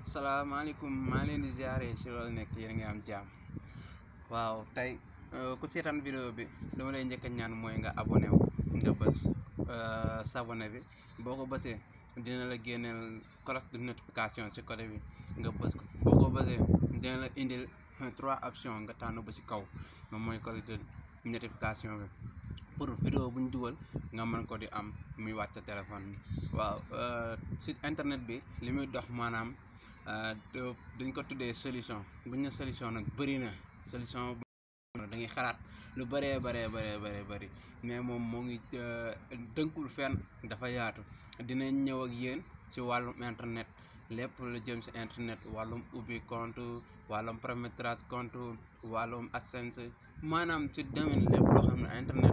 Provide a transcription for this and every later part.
salaamaaleykum maa leen di ziare si loolu nekk yéen a ngi am jàmm waaw tey ku seetaan vidéo bi dama lay njëkk a ñaan mooy nga abonné wu nga bës s'abonné bi boo ko bësee dina la génneel cloche de notification si côté bi nga bës ko boo ko bësee dina la indil trois options nga tànn ba si kaw moom mooy cloche de notification bi pour vidéo bu ñu dugal nga mën ko di am muy wàcc sa téléphone bi waaw si internet bi li muy dox maanaam dañ ko tuddee solution bu ñu ne solution nag bëri na solution da ngay xalaat lu bëree bëree bëree bëree bëri mais moom moo ngi dënkul fenn dafa yaatu dinañ ñëw ak yéen ci wàllum internet lépp lu jëm ci internet wàllum ubbi compte wàllum paramétrage compte wàllum AdSense maanaam ci domaine lépp loo xam ne internet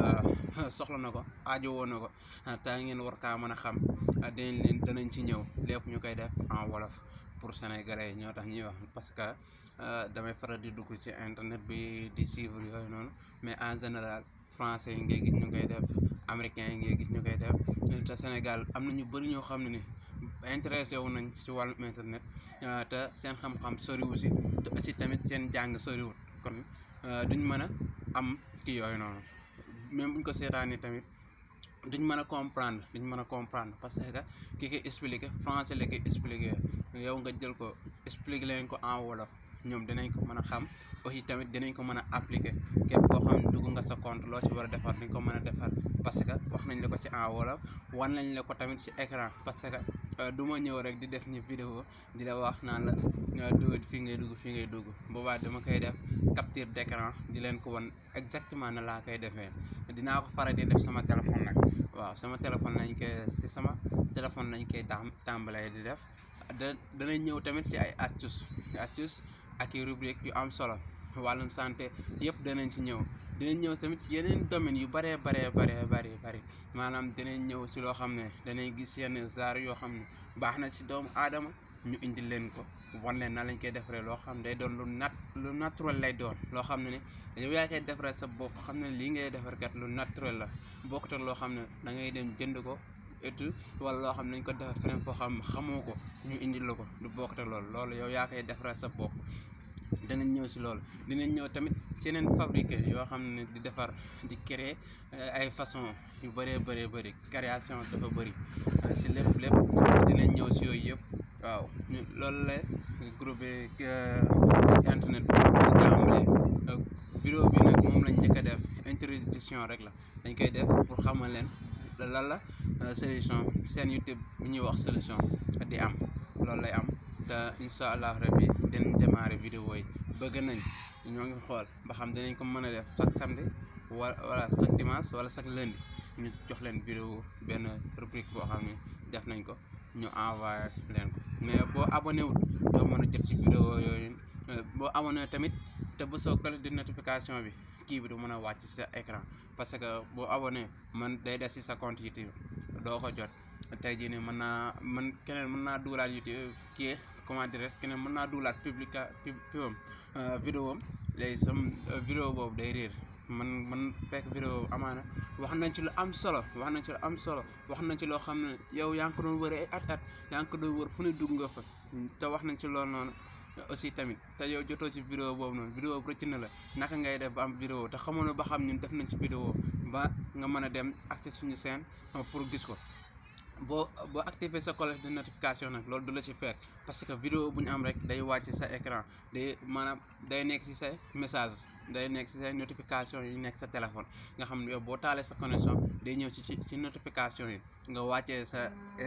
soxla na ko aajo woon na ko te ngeen war kaa mën a xam dinañ leen danañ ci ñëw lépp ñu koy def en wolof pour sénégalais ñoo tax ñuy wax parce que damay faral di dugg ci internet bi di suivre yooyu noonu mais en général français yi ngay gis ñu koy def américain yi ngay gis ñu koy def te Sénégal am na ñu bëri ñoo xam ne ni intéressé wu nañ ci wàllum internet te seen xam-xam soriwu si te aussi tamit seen jàng soriwut kon duñ mën a am kii yooyu noonu même buñ ko seetaanee tamit duñ mën a comprendre duñ mën a comprendre parce que ki koy expliqué français la koy expliqué yow nga jël ko expliqué leen ko en wolof ñoom dinañ ko mën a xam aussi tamit dinañ ko mën a appliquer képp koo xam ne dugg nga sa compte loo ci war a defar dañ ko mën a defar parce que wax nañ la ko ci en wolof wan nañ la ko tamit ci écran parce que du ma ñëw rek di def ni vidéo di la wax naan la dugg fii ngay dugg fii ngay dugg boobaa dama koy def capture d'écran di leen ko wan exactement na laa koy defee dinaa ko faral di def sama téléphone nag waaw sama téléphone lañ koy ci sama téléphone lañ koy tàmbalee di def da danañ ñëw tamit ci ay astuce astuce ak i rubrique yu am solo wàllum santé yëpp danañ ci ñëw dinañ ñëw tamit ci yeneen domaines yu bëree baree baree bëri bëri maanaam dinañ ñëw ci loo xam ne danañ gis yenn genre yoo xam ne baax na ci doomu aadama ñu indi leen ko wan leen na lañ koy defaree loo xam ne day doon lu nat lu naturel lay doon loo xam ne ne yow yaa koy defaree sa bopp xam ne lii ngay defar kat lu naturel la bokkut ak loo xam ne da ngay dem jënd ko et wala loo xam ne nañ ko defar feneen foo xam xamoo ko ñu indil la ko lu bokkut ak loolu loolu yow yaa koy defaree sa bopp danañ ñëw ci loolu dinañ ñëw tamit ci yeneen fabriqué yoo xam ne di defar di créer ay façon yu bëree bëree bëri création dafa bëri ci lépp lépp dinañ ñëw ci yooyu yëpp waaw ñu loolu la groupe ci internet bi tàmbalee vidéo bi nag moom lañ njëkk a def introduction rek la dañ koy def pour xamal leen lan la solution seen YouTube bu ñuy wax solution di am loolu lay am te incha allah rabbi dinañ démarrer vidéo yi bëgg nañ ñoo ngi xool ba xam dinañ ko mën a def chaque samedi wala wala chaque dimanche wala chaque lundi ñu jox leen vidéo benn rubrique boo xam ne def nañ ko ñu envoyé leen ko mais boo abonné wul doo mën a jot ci vidéo yooyu boo abonné tamit te bu soo cloche de notification bi kii bi du mën a wàcc ci sa écran parce que boo abonné man day des ci sa compte YouTube doo ko jot tey jii nii mën naa man keneen mën naa dugalaat YouTube kii comment dirais keneen mën naa dugalaat publica pubam vidéo am léegi sam vidéo boobu day réer man man fekk vidéo amaana wax nañ ci lu am solo wax nañ ci lu am solo wax nañ ci loo xam ne yow yaa ngi ko doon wër ay at at yaa ngi ko doon wër fu ne dugg nga fa te wax nañ ci loolu noonu aussi tamit te yow jotoo ci vidéo boobu noonu vidéo bu rëcc na la naka ngay def ba am vidéo te xamoon na ba xam ñun def nañ ci vidéo ba nga mën a dem accès suñu chaîne pour gis ko boo boo activer sa cloche de notification nag loolu du la ci fekk parce que vidéo bu ñu am rek day wàcc sa écran day maanaam day nekk ci sa message day nekk ci sa notification yi nekk sa téléphone nga xam ne yow boo taalee sa connexion day ñëw ci ci notification yi nga wàccee sa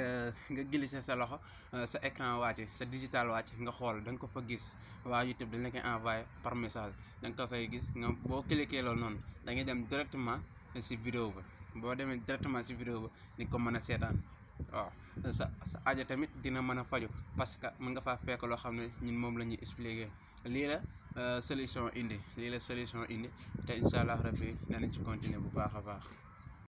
nga glisser sa loxo sa écran wàcce sa digital wàcc nga xool da nga ko fa gis waa YouTube dañ la koy envoyé par message da nga ko fay gis nga boo cliquer loolu noonu da ngay dem directement ci vidéo ba boo demee directement ci vidéo ba di ko mën a seetaan waaw sa sa aajo tamit dina mën a faju parce que mën nga faa fekk loo xam ne ñun moom la ñuy expliquer lii la solution indi lii la solution indi te incha allah rabbi danañ ci continuer bu baax a baax